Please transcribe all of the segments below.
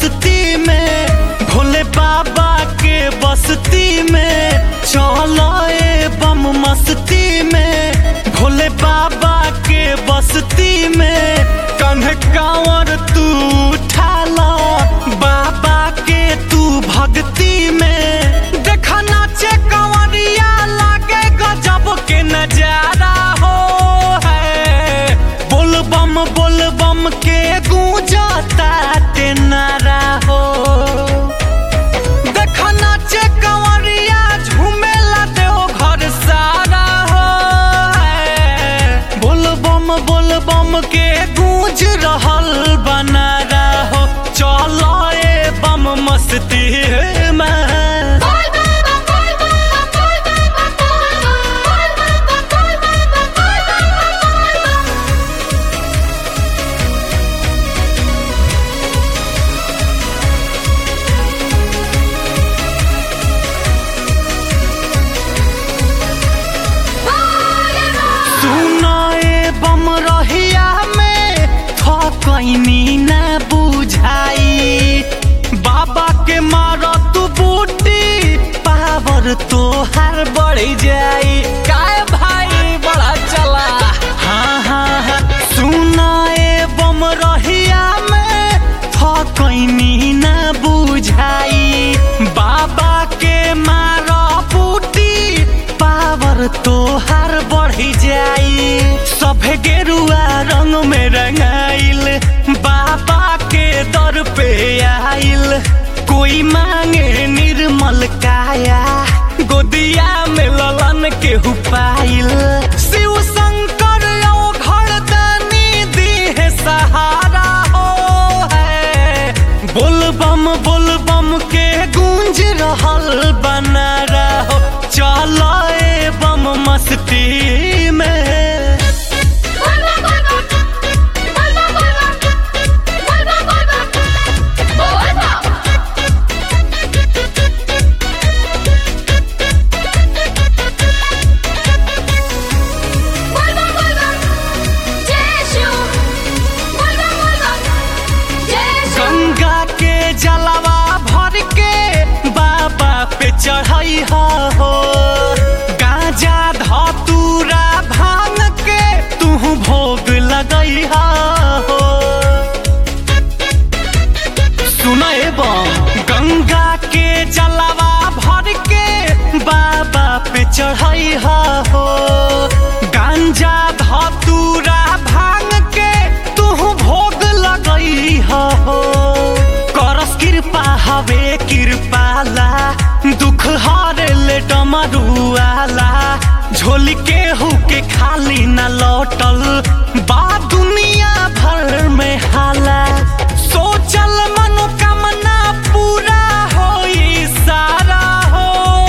मस्ती में भोले बाबा के बस्ती में चलो ए बम मस्ती में भोले बाबा के बस्ती में कन्हे कांवर तू उठा लो बाबा के तू भक्ति में देखा नाचे कंवरिया लागे गजब के नजारा हो है बोल बम बोल बम के गूंजता ते नारा हो देखा नाचे कंवरिया झूमेला देव घर सारा हो है। बोल बम बोल बम के गूंज रहल बनारा हो चलो ए बम मस्ती में बोल बाबा बोल बाबा बोल बाबा बोल बाबा बोल बाबा बोल बाबा बोल बाबा सुनाए बम रहिया में थकैनी न बुझाई बाबा के मार तू बूटी पावर तोहार बढ़ जाई काय भाई बड़ा चला हाँ हाँ हाँ सुनाए बम रहिया में थकैनी न बुझाई बाबा के मार बूटी पावर तोहार बढ़ी जाई सभे गेरुआ रंग में रंगाइल बाबा के दर पे आइल कोई मांगे निर्मल काया गोदिया में ललन के हुपाइल शिव शंकर ओ घरदानी दी सहारा हो है बोल बम बोल बम के गूंज रहल बना रहो चलो ए बम मस्ती में बोल बाबा बोल बाबा बोल बाबा बोल बाबा बोल बाबा जय शिव बोल बाबा जय शिव गंगा के जलवा भर के बाबा पे चढ़ाई हो गांजा धतूरा भांग के तू भोग लगई हो सुनाए बम गंगा के जलवा भर के बाबा पे चढ़ाई हो गांजा धतूरा भांग के तू भोग लगई हो करस कृपा हवे कृपाला दुख हर ले डमरुआला झोली के हु के खाली न लौटल बा दुनिया भर में हाला सोचल मनोकामना पूरा होई सारा हो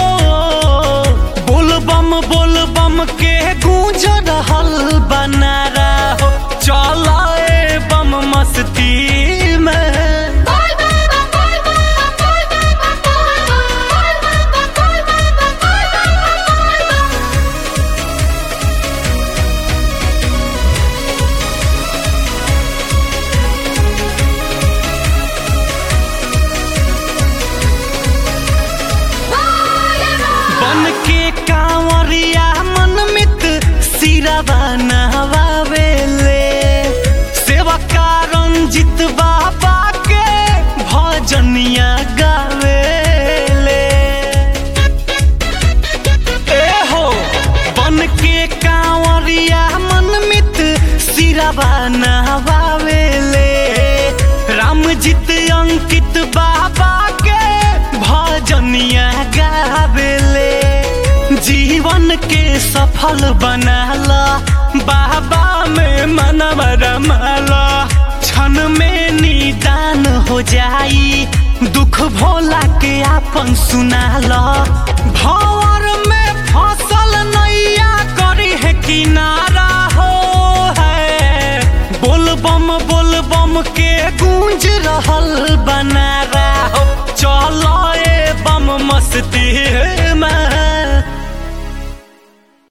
बोल बम बोल बम के गूंज रहल बना रहो चलो ए बम मस्ती में बोल बाबा बोल बाबा बोल बाबा बोल बाबा बोल बाबा बोल बाबा बोल बाबा बन के कांवरिया मनमित सिरवा नहवावेले सेवा रंजित बाबा के भजनिया गावेले ए हो बन के कांवरिया मनमित सिरवा नहवावेले रामजित अंकित बाबा के भजनिया गावेले जीवन के सफल बनाला बाबा में मनव रमाला क्षण में निदान हो जाई दुख भोला के आपन सुनाला भंवर में फसल नैया करी है किनारा हो है बोल बम बोल बम के गूंज रहल बना रहो चलो ए बम मस्ती